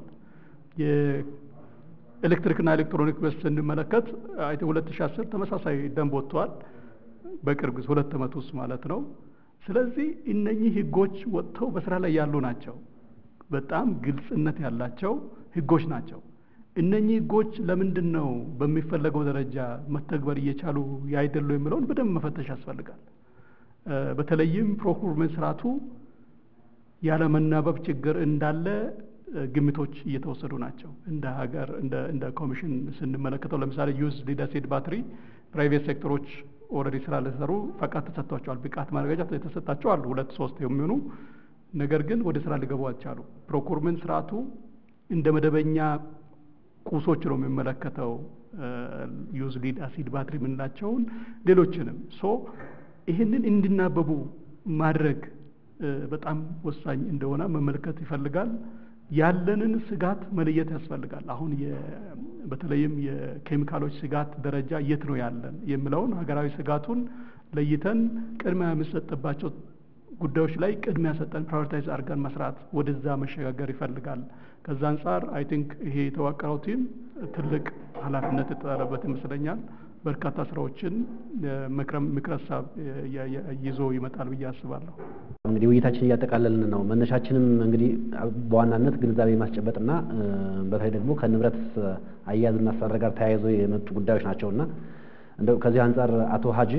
የኤሌክትሪክና ኤሌክትሮኒክ ዌስት ስንመለከት አይ ሁለት ሺ አስር ተመሳሳይ ደንብ ወጥተዋል። በቅርብ ጊዜ ሁለት ዓመት ውስጥ ማለት ነው። ስለዚህ እነኚህ ህጎች ወጥተው በስራ ላይ ያሉ ናቸው። በጣም ግልጽነት ያላቸው ህጎች ናቸው። እነኚህ ህጎች ለምንድን ነው በሚፈለገው ደረጃ መተግበር እየቻሉ ያይደሉ የሚለውን በደንብ መፈተሽ ያስፈልጋል። በተለይም ፕሮኩርመንት ስርዓቱ ያለመናበብ ችግር እንዳለ ግምቶች እየተወሰዱ ናቸው። እንደ ሀገር እንደ ኮሚሽን ስንመለከተው ለምሳሌ ዩዝ ሊድ አሲድ ባትሪ ፕራይቬት ሴክተሮች ኦልሬዲ ስራ ለሰሩ ፈቃድ ተሰጥቷቸዋል። ብቃት ማረጋገጫ የተሰጣቸው አሉ ሁለት ሶስት የሚሆኑ ነገር ግን ወደ ስራ ሊገቡ አልቻሉ። ፕሮኩርመንት ስርዓቱ እንደ መደበኛ ቁሶች ነው የሚመለከተው ዩዝ ሊድ አሲድ ባትሪ የምንላቸውን ሌሎችንም ሶ ይህንን እንዲናበቡ ማድረግ በጣም ወሳኝ እንደሆነ መመልከት ይፈልጋል። ያለንን ስጋት መለየት ያስፈልጋል። አሁን በተለይም የኬሚካሎች ስጋት ደረጃ የት ነው ያለን የሚለውን ሀገራዊ ስጋቱን ለይተን ቅድሚያ የሚሰጥባቸው ጉዳዮች ላይ ቅድሚያ ሰጠን ፕራዮሪታይዝ አድርገን መስራት ወደዛ መሸጋገር ይፈልጋል። ከዛ አንጻር አይ ቲንክ ይሄ የተዋቀረው ቲም ትልቅ ኃላፊነት የተጣለበት ይመስለኛል። በርካታ ስራዎችን ምክረ ሀሳብ ይዞ ይመጣል ብዬ አስባለሁ። እንግዲህ ውይይታችን እያጠቃለልን ነው። መነሻችንም እንግዲህ በዋናነት ግንዛቤ ማስጨበጥና በተለይ ደግሞ ከንብረት አያያዝና አስተዳደር ጋር ተያይዞ የመጡ ጉዳዮች ናቸውና እንደው ከዚህ አንጻር አቶ ሀጂ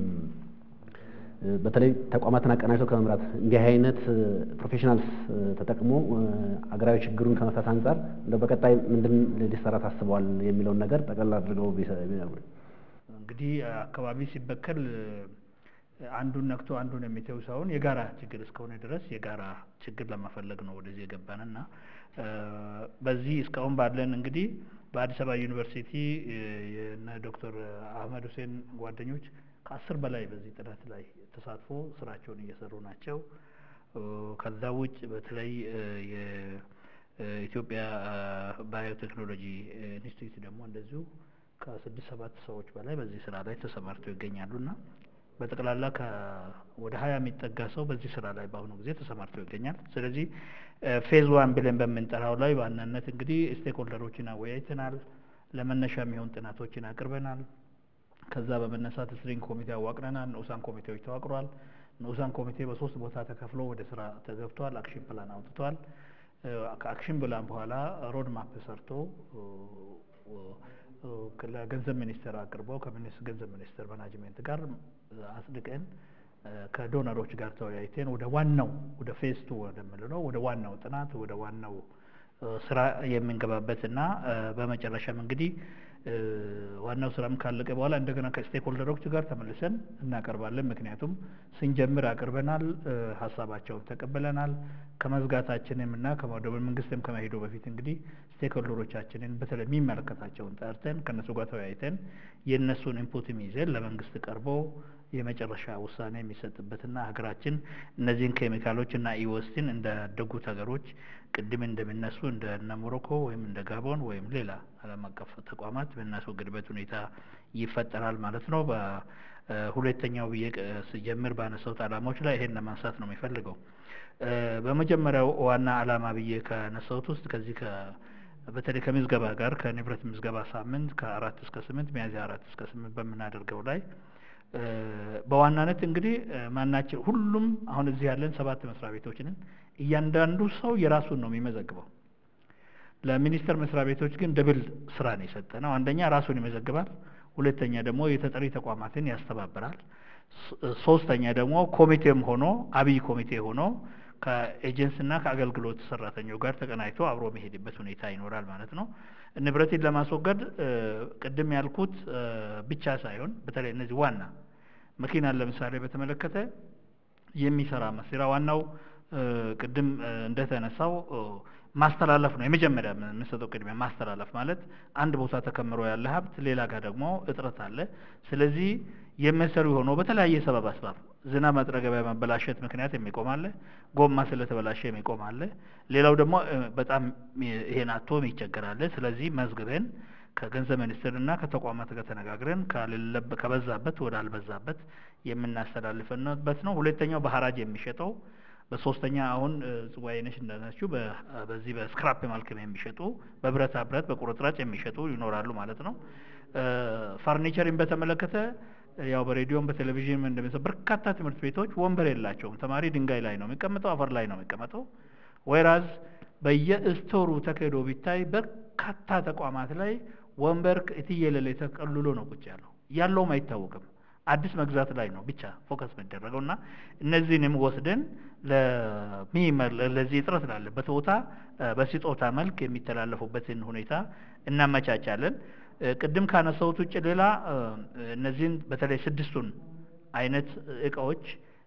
በተለይ ተቋማትን አቀናጅቶ ከመምራት እንዲህ አይነት ፕሮፌሽናልስ ተጠቅሞ አገራዊ ችግሩን ከመፍታት አንጻር እንደው በቀጣይ ምንድን ሊሰራ ታስበዋል የሚለውን ነገር ጠቅላላ አድርገው ቢነግሩኝ። እንግዲህ አካባቢ ሲበከል አንዱን ነክቶ አንዱን የሚተው ሳይሆን የጋራ ችግር እስከሆነ ድረስ የጋራ ችግር ለመፈለግ ነው ወደዚህ የገባንና በዚህ እስካሁን ባለን እንግዲህ በአዲስ አበባ ዩኒቨርሲቲ የነ ዶክተር አህመድ ሁሴን ጓደኞች ከአስር በላይ በዚህ ጥናት ላይ ተሳትፎ ስራቸውን እየሰሩ ናቸው። ከዛ ውጭ በተለይ የኢትዮጵያ ባዮቴክኖሎጂ ኢንስቲትዩት ደግሞ እንደዚሁ ከስድስት ሰባት ሰዎች በላይ በዚህ ስራ ላይ ተሰማርተው ይገኛሉና በጠቅላላ ወደ ሀያ የሚጠጋ ሰው በዚህ ስራ ላይ በአሁኑ ጊዜ ተሰማርተው ይገኛል። ስለዚህ ፌዝ ዋን ብለን በምንጠራው ላይ በዋናነት እንግዲህ ስቴክሆልደሮችን አወያይተናል። ለመነሻ የሚሆን ጥናቶችን አቅርበናል። ከዛ በመነሳት ስትሪንግ ኮሚቴ አዋቅረናል። ንዑሳን ኮሚቴዎች ተዋቅሯል። ንዑሳን ኮሚቴ በሶስት ቦታ ተከፍሎ ወደ ስራ ተገብቷል። አክሽን ፕላን አውጥቷል። ከአክሽን ፕላን በኋላ ሮድ ማፕ ሰርቶ ለገንዘብ ሚኒስቴር አቅርቦ ከገንዘብ ሚኒስቴር ማናጅሜንት ጋር አጽድቀን ከዶነሮች ጋር ተወያይተን ወደ ዋናው ወደ ፌስ ቱ ወደምንለው ወደ ዋናው ጥናት ወደ ዋናው ስራ የምንገባበት እና በመጨረሻም እንግዲህ ዋናው ስራም ካለቀ በኋላ እንደገና ከስቴክሆልደሮች ጋር ተመልሰን እናቀርባለን። ምክንያቱም ስንጀምር አቅርበናል፣ ሀሳባቸውን ተቀብለናል። ከመዝጋታችንም እና ወደ መንግስትም ከመሄዱ በፊት እንግዲህ ስቴክሆልደሮቻችንን በተለይ የሚመለከታቸውን ጠርተን ከእነሱ ጋር ተወያይተን የእነሱን ኢንፑትም ይዘን ለመንግስት ቀርቦ የመጨረሻ ውሳኔ የሚሰጥበትና ሀገራችን እነዚህን ኬሚካሎች እና ኢወስቲን እንዳደጉት ሀገሮች ቅድም እንደሚነሱ እንደ እነ ሞሮኮ ወይም እንደ ጋቦን ወይም ሌላ ዓለም አቀፍ ተቋማት በምናስወግድበት ሁኔታ ይፈጠራል ማለት ነው። በሁለተኛው ብዬ ስጀምር ባነሳሁት ዓላማዎች ላይ ይሄን ለማንሳት ነው የሚፈልገው። በመጀመሪያው ዋና ዓላማ ብዬ ከነሳሁት ውስጥ ከዚህ በተለይ ከምዝገባ ጋር ከንብረት ምዝገባ ሳምንት ከአራት እስከ ስምንት ሚያዝያ አራት እስከ ስምንት በምናደርገው ላይ በዋናነት እንግዲህ ማናቸው ሁሉም አሁን እዚህ ያለን ሰባት መስሪያ ቤቶችንን እያንዳንዱ ሰው የራሱን ነው የሚመዘግበው። ለሚኒስቴር መስሪያ ቤቶች ግን ደብል ስራ ነው የሰጠ ነው። አንደኛ ራሱን ይመዘግባል፣ ሁለተኛ ደግሞ የተጠሪ ተቋማትን ያስተባብራል፣ ሶስተኛ ደግሞ ኮሚቴም ሆኖ አብይ ኮሚቴ ሆኖ ከኤጀንስና ከአገልግሎት ሰራተኛው ጋር ተቀናጅቶ አብሮ የሚሄድበት ሁኔታ ይኖራል ማለት ነው። ንብረትን ለማስወገድ ቅድም ያልኩት ብቻ ሳይሆን በተለይ እነዚህ ዋና መኪናን ለምሳሌ በተመለከተ የሚሰራ መስሪያ ዋናው ቅድም እንደተነሳው ማስተላለፍ ነው። የመጀመሪያ የምንሰጠው ቅድሚያ ማስተላለፍ ማለት አንድ ቦታ ተከምሮ ያለ ሀብት ሌላ ጋር ደግሞ እጥረት አለ። ስለዚህ የሚሰሩ ሆኖ በተለያየ ሰበብ አስባብ ዝናብ መጥረገቢያ መበላሸት ምክንያት የሚቆም አለ። ጎማ ስለተበላሸ የሚቆም አለ። ሌላው ደግሞ በጣም ይሄን አቶ ይቸገራል። ስለዚህ መዝግበን ከገንዘብ ሚኒስቴርና ከተቋማት ጋር ተነጋግረን ከበዛበት ወደ አልበዛበት የምናስተላልፍበት ነው። ሁለተኛው በሀራጅ የሚሸጠው በሶስተኛ አሁን ጽዋዬነሽ እንዳነችው በዚህ በስክራፕ መልክ የሚሸጡ በብረታ ብረት በቁርጥራጭ የሚሸጡ ይኖራሉ ማለት ነው። ፈርኒቸርን በተመለከተ ያው በሬዲዮም በቴሌቪዥን እንደሚሰ በርካታ ትምህርት ቤቶች ወንበር የላቸውም። ተማሪ ድንጋይ ላይ ነው የሚቀመጠው፣ አፈር ላይ ነው የሚቀመጠው። ወይራዝ በየስቶሩ ተካሂዶ ቢታይ በርካታ ተቋማት ላይ ወንበር እትየለለ ተቀልሎ ነው ቁጭ ያለው ያለውም አይታወቅም። አዲስ መግዛት ላይ ነው ብቻ ፎከስ የሚደረገው እና እነዚህንም ወስደን ለዚህ እጥረት ላለበት ቦታ በስጦታ መልክ የሚተላለፉበትን ሁኔታ እናመቻቻለን። ቅድም ካነሳሁት ውጭ ሌላ እነዚህን በተለይ ስድስቱን አይነት እቃዎች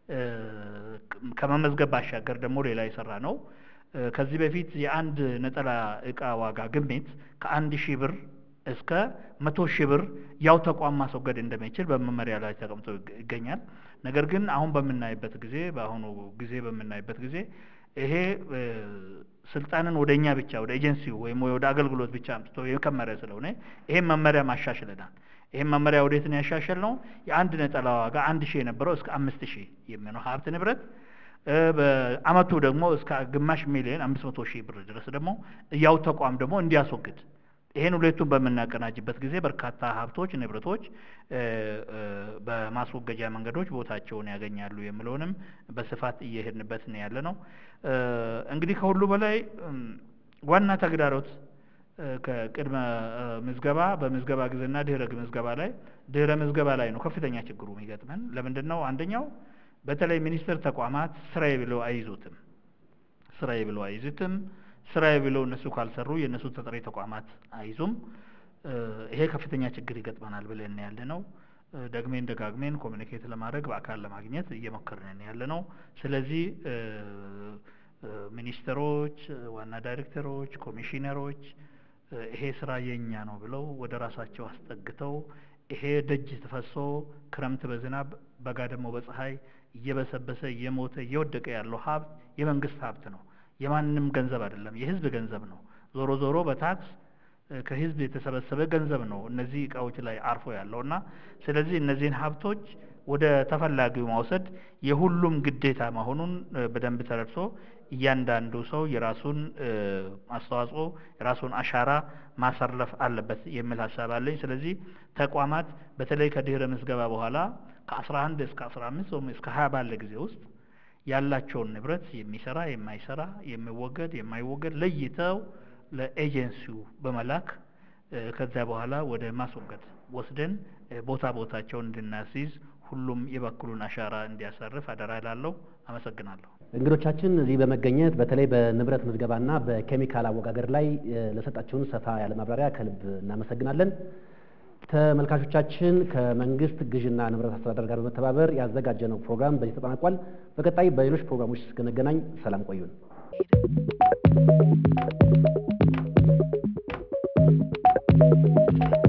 ከመመዝገብ ባሻገር ደግሞ ሌላ የሰራ ነው። ከዚህ በፊት የአንድ ነጠላ እቃ ዋጋ ግምት ከአንድ ሺህ ብር እስከ መቶ ሺህ ብር ያው ተቋም ማስወገድ እንደሚችል በመመሪያ ላይ ተቀምጦ ይገኛል። ነገር ግን አሁን በምናይበት ጊዜ በአሁኑ ጊዜ በምናይበት ጊዜ ይሄ ስልጣንን ወደ እኛ ብቻ ወደ ኤጀንሲው ወይም ወደ አገልግሎት ብቻ አምጥቶ የከመረ ስለሆነ ይሄን መመሪያ ማሻሽለናል። ይህም መመሪያ ወዴት ነው ያሻሸል ነው? የአንድ ነጠላ ዋጋ አንድ ሺህ የነበረው እስከ አምስት ሺህ የሚሆነው ሀብት ንብረት በአመቱ ደግሞ እስከ ግማሽ ሚሊዮን አምስት መቶ ሺህ ብር ድረስ ደግሞ ያው ተቋም ደግሞ እንዲያስወግድ ይህን ሁለቱን በምናቀናጅበት ጊዜ በርካታ ሀብቶች፣ ንብረቶች በማስወገጃ መንገዶች ቦታቸውን ያገኛሉ የሚለውንም በስፋት እየሄድንበት ነው ያለ ነው። እንግዲህ ከሁሉ በላይ ዋና ተግዳሮት ከቅድመ ምዝገባ በምዝገባ ጊዜና ድህረ ምዝገባ ላይ ድህረ ምዝገባ ላይ ነው ከፍተኛ ችግሩ የሚገጥመን። ለምንድን ነው? አንደኛው በተለይ ሚኒስቴር ተቋማት ስራዬ ብለው አይይዙትም። ስራዬ ብለው አይይዙትም። ስራዬ ብለው እነሱ ካልሰሩ የእነሱ ተጠሪ ተቋማት አይዙም። ይሄ ከፍተኛ ችግር ይገጥመናል ብለን ያለ ነው። ደግሜን ደጋግሜን ኮሚኒኬት ለማድረግ በአካል ለማግኘት እየሞከርን ያለ ነው። ስለዚህ ሚኒስትሮች፣ ዋና ዳይሬክተሮች፣ ኮሚሽነሮች ይሄ ስራ የኛ ነው ብለው ወደ ራሳቸው አስጠግተው ይሄ ደጅ ተፈሶ ክረምት በዝናብ በጋ ደግሞ በፀሐይ እየበሰበሰ እየሞተ እየወደቀ ያለው ሀብት የመንግስት ሀብት ነው። የማንም ገንዘብ አይደለም፣ የህዝብ ገንዘብ ነው። ዞሮ ዞሮ በታክስ ከህዝብ የተሰበሰበ ገንዘብ ነው እነዚህ እቃዎች ላይ አርፎ ያለው እና ስለዚህ እነዚህን ሀብቶች ወደ ተፈላጊው ማውሰድ የሁሉም ግዴታ መሆኑን በደንብ ተረድቶ እያንዳንዱ ሰው የራሱን አስተዋጽኦ የራሱን አሻራ ማሳረፍ አለበት የሚል ሀሳብ አለኝ። ስለዚህ ተቋማት በተለይ ከድህረ ምዝገባ በኋላ ከአስራ አንድ እስከ አስራ አምስት ወይም እስከ ሀያ ባለ ጊዜ ውስጥ ያላቸውን ንብረት የሚሰራ የማይሰራ የሚወገድ የማይወገድ ለይተው ለኤጀንሲው በመላክ ከዚያ በኋላ ወደ ማስወገድ ወስደን ቦታ ቦታቸውን እንድናስይዝ ሁሉም የበኩሉን አሻራ እንዲያሳርፍ አደራ እላለሁ። አመሰግናለሁ። እንግዶቻችን እዚህ በመገኘት በተለይ በንብረት ምዝገባና በኬሚካል አወጋገር ላይ ለሰጣችሁን ሰፋ ያለ ማብራሪያ ከልብ እናመሰግናለን። ተመልካቾቻችን ከመንግስት ግዥና ንብረት አስተዳደር ጋር በመተባበር ያዘጋጀነው ፕሮግራም በዚህ ተጠናቋል። በቀጣይ በሌሎች ፕሮግራሞች እስክንገናኝ ሰላም ቆዩን። Thank you.